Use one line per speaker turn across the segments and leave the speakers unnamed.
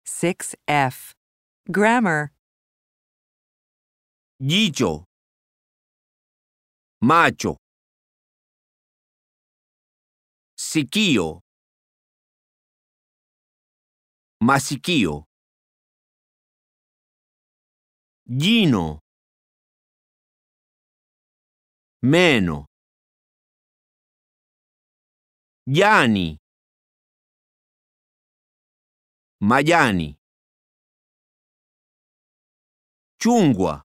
6F. Grammar.
jicho, macho, sikio, masikio, jino, meno, jani, majani, chungwa,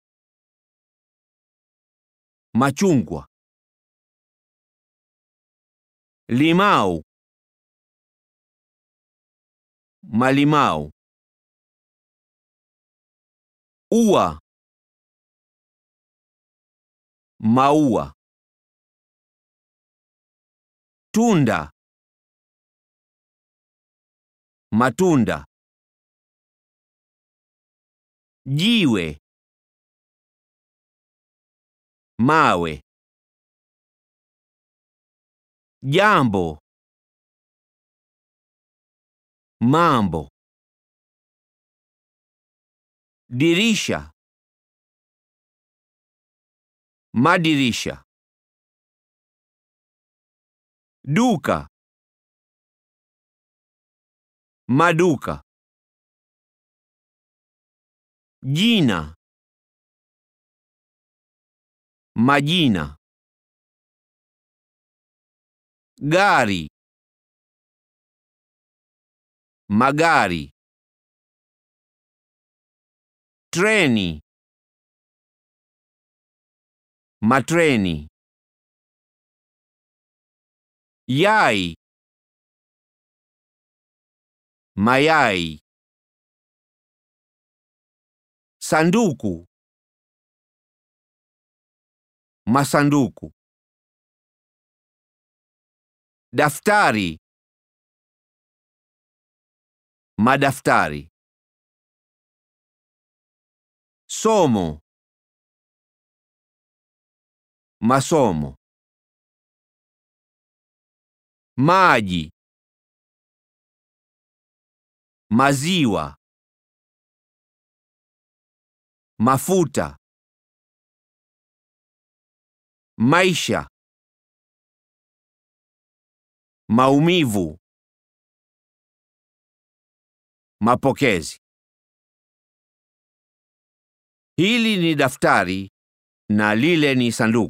machungwa, limau, malimau, ua, maua, tunda, matunda, jiwe, mawe, jambo, mambo, dirisha, madirisha, duka, maduka, jina, majina, gari, magari, treni, matreni, yai, mayai, sanduku, masanduku, daftari, madaftari, somo, masomo, maji, maziwa, mafuta, maisha, maumivu, mapokezi. Hili ni daftari na lile ni sanduku.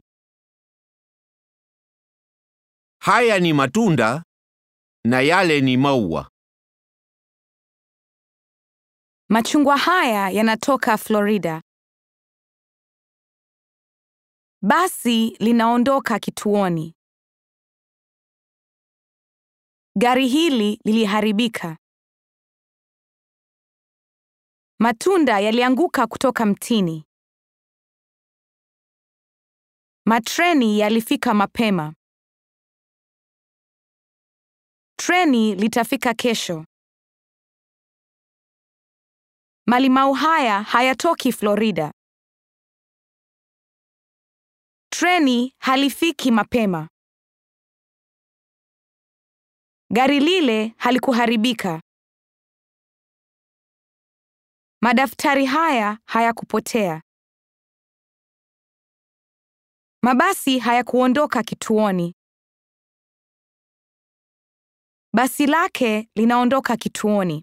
Haya ni matunda na yale ni maua.
Machungwa haya yanatoka Florida. Basi linaondoka kituoni. Gari hili liliharibika. Matunda yalianguka kutoka mtini. Matreni yalifika mapema. Treni litafika kesho. Malimau haya hayatoki Florida. Treni halifiki mapema. Gari lile halikuharibika. Madaftari haya hayakupotea. Mabasi hayakuondoka kituoni. Basi lake linaondoka kituoni.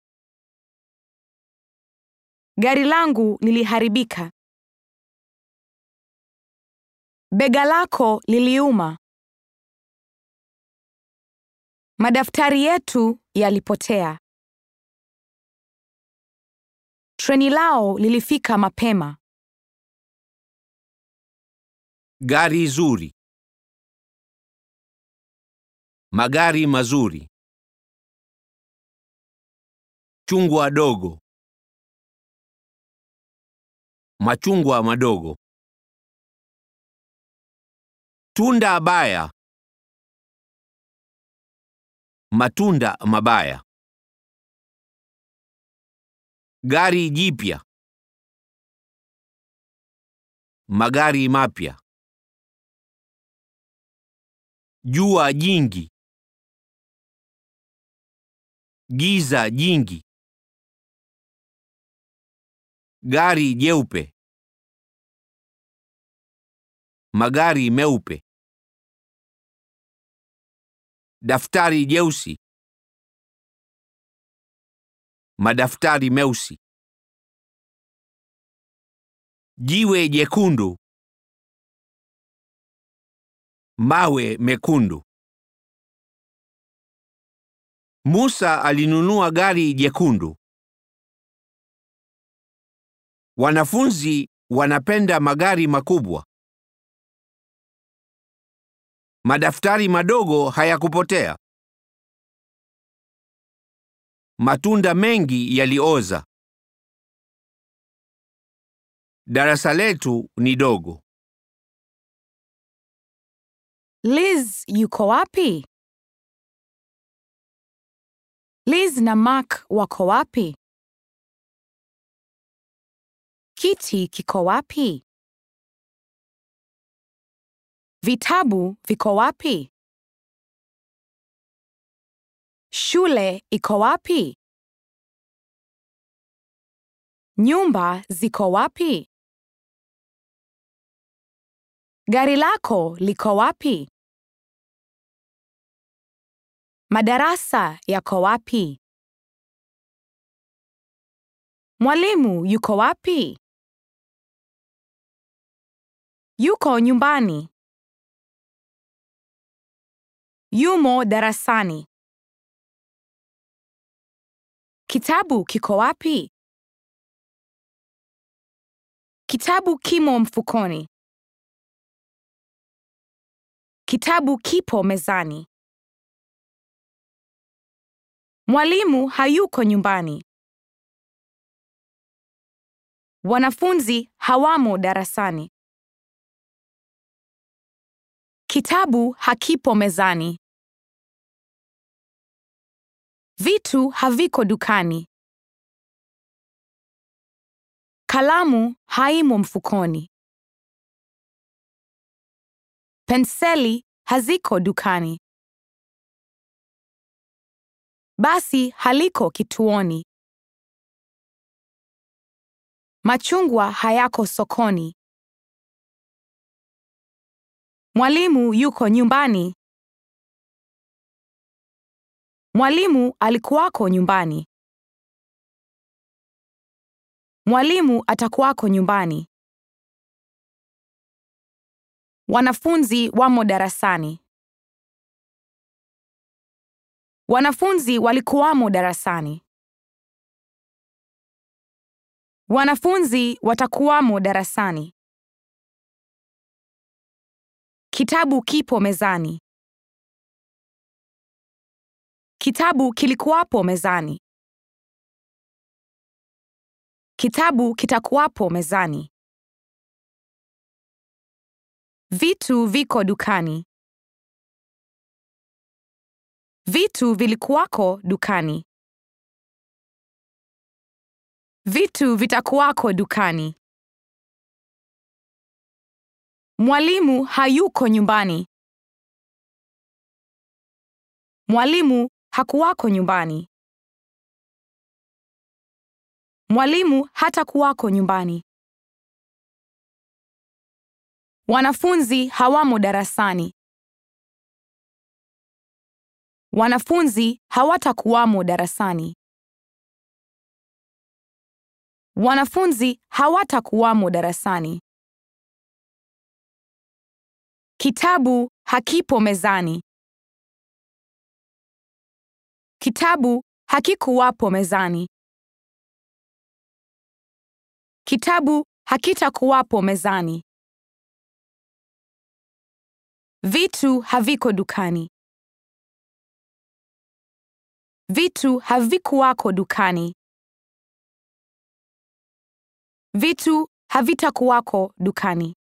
Gari langu liliharibika. Bega lako liliuma. Madaftari yetu yalipotea. Treni lao lilifika mapema.
Gari zuri. Magari mazuri. Chungwa dogo. Machungwa madogo. Tunda baya. Matunda mabaya. Gari jipya. Magari mapya. Jua jingi. Giza jingi. Gari jeupe. Magari meupe. Daftari jeusi. Madaftari meusi. Jiwe jekundu. Mawe mekundu. Musa alinunua gari jekundu. Wanafunzi wanapenda magari makubwa. Madaftari madogo hayakupotea. Matunda mengi yalioza. Darasa letu ni dogo.
Liz yuko wapi? Liz na Mark wako wapi? Kiti kiko wapi? Vitabu viko wapi? Shule iko wapi? Nyumba ziko wapi? Gari lako liko wapi? Madarasa yako wapi? Mwalimu yuko wapi? Yuko nyumbani. Yumo darasani. Kitabu kiko wapi? Kitabu kimo mfukoni. Kitabu kipo mezani. Mwalimu hayuko nyumbani. Wanafunzi hawamo darasani. Kitabu hakipo mezani. Vitu haviko dukani. Kalamu haimo mfukoni. Penseli haziko dukani. Basi haliko kituoni. Machungwa hayako sokoni. Mwalimu yuko nyumbani. Mwalimu alikuwako nyumbani. Mwalimu atakuwako nyumbani. Wanafunzi wamo darasani. Wanafunzi walikuwamo darasani. Wanafunzi watakuwamo darasani. Kitabu kipo mezani. Kitabu kilikuwapo mezani. Kitabu kitakuwapo mezani. Vitu viko dukani. Vitu vilikuwako dukani. Vitu vitakuwako dukani. Mwalimu hayuko nyumbani. Mwalimu hakuwako nyumbani. Mwalimu hatakuwako nyumbani. Wanafunzi hawamo darasani. Wanafunzi hawatakuwamo darasani. Wanafunzi hawatakuwamo darasani. Kitabu hakipo mezani. Kitabu hakikuwapo mezani. Kitabu hakitakuwapo mezani. Vitu haviko dukani. Vitu havikuwako dukani. Vitu havitakuwako dukani.